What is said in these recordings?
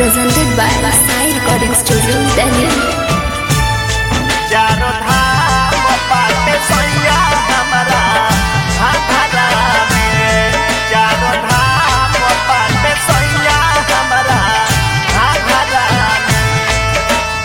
presented by Sai Recording Studio, Delhi. चारों धाम बाटे सैया हमरा घाघरा में चारों धाम बाटे सैया हमरा घाघरा में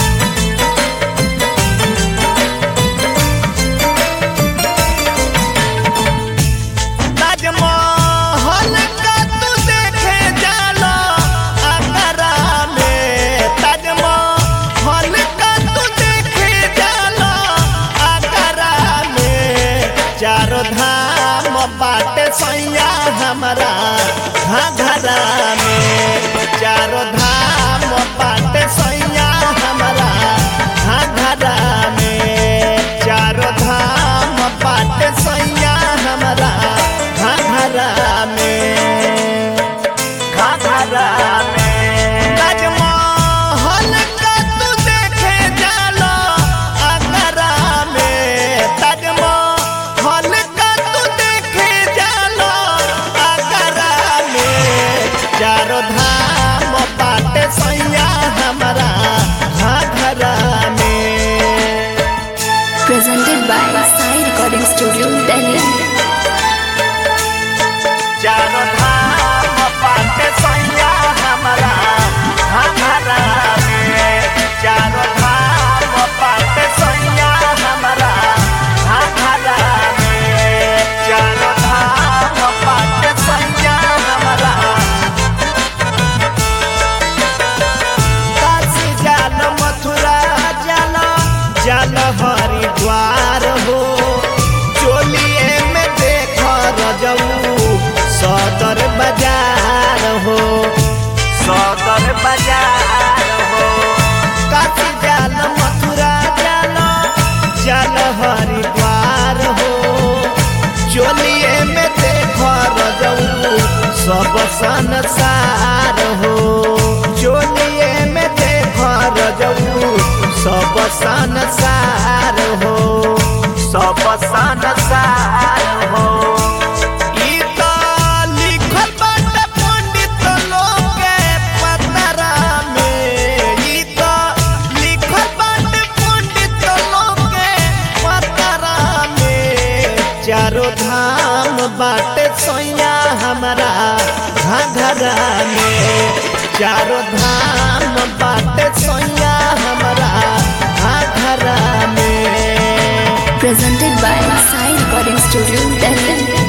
ताजमहल का तू देखे जाला आगरा में ताजमहल का तू देखे जाला आगरा में चारों धाम बाटे सैया हमारा घाघरा में चारों धाम बाटे सैया हमारा घाघरा में चारों धाम बाटे सैया हमारा घाघरा में घाघरा में ताजमहल का तू देखे जाला आगरा में ताजमहल का तू देखे जाला आगरा में चारों धाम बाटे सैया हमारा घाघरा में Presented by Sai Recording Studio, Delhi. चारों धाम बाटे सैया हमारा घाघरा में चारों धाम बाटे सैया हमारा घाघरा में चारों धाम बाटे सैया हमारा काशी जाल मथुरा जाल जाल हरिद्वार हो चोलिए में देख रजऊ सदर बाजार हो सदर बाजार हो काशी जाल मथुरा जाल जाल हरिद्वार हो चोलिए में देख रजऊ सब संसार हो चोलिए में देख रजऊ सब संसार हो सब संसार हो ई त लिखल बाटे पंडित लोग के पतरा में ई त लिखल बाटे पंडित लोग के पतरा में चारों धाम बाटे सोया हमारा घाघरा में चारों धाम बाटे सोया हमारा घाघरा में Presented by Sai Recording Studio, Delhi.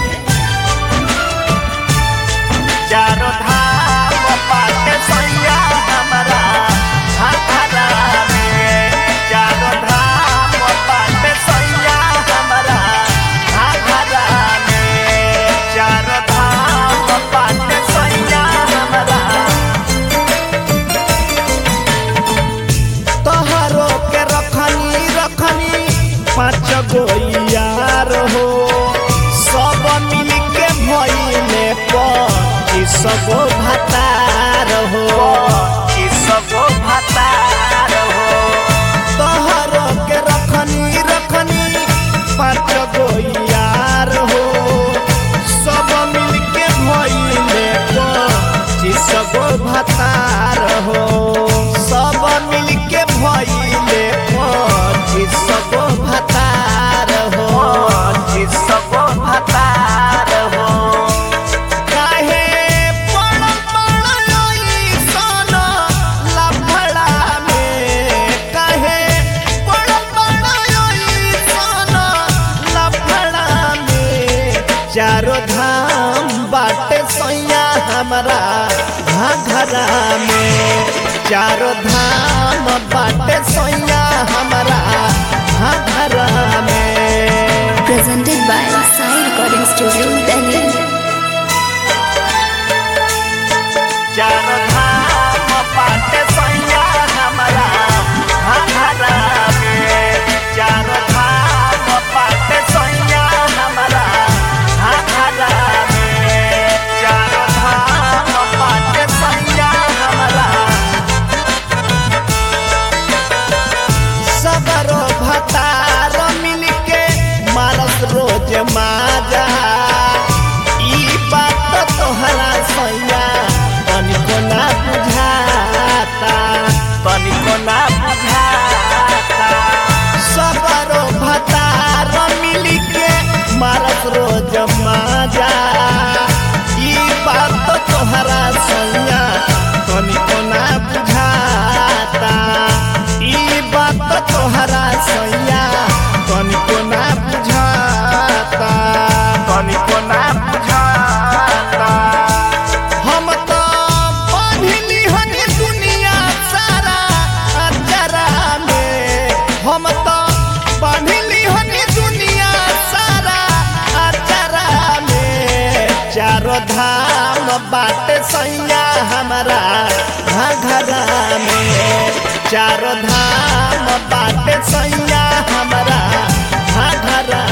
चारों धाम बाटे सैया हमारा घाघरा में चारों धाम बाटे सैया हमारा घाघरा में चारों धाम बाटे सैया हमारा तोहरो के रखनी रखनी पाँच गो यार हो सब मिल के भइले पच्चीस गो भतार हो पच्चीस गो भतार हो तोहरो के रखनी रखनी पाँच गो यार हो सब मिल के भइले पच्चीस गो भतार हो सब मिल के भइले पच्चीस गो भतार हो पच्चीस गो भतार हो काहे पड़ पड़ सन लफड़ा में काहे पड़ पड़ सन लफड़ा में चारों धाम बाटे सैया हमारा घाघरा में चारों धाम बाटे सैया हमारा घाघरा में Presented by Sai Recording Studio, Delhi. चारों धाम बाटे सैया हमारा घाघरा में चारों धाम बाटे सैया हमारा घाघरा में चारों धाम बाटे सैया हमारा सबरो भतार मिलके मारस रोज माजा चारो धाम बाटे सैया हमारा घघरा में चारो धाम बाटे सैया हमारा घघरा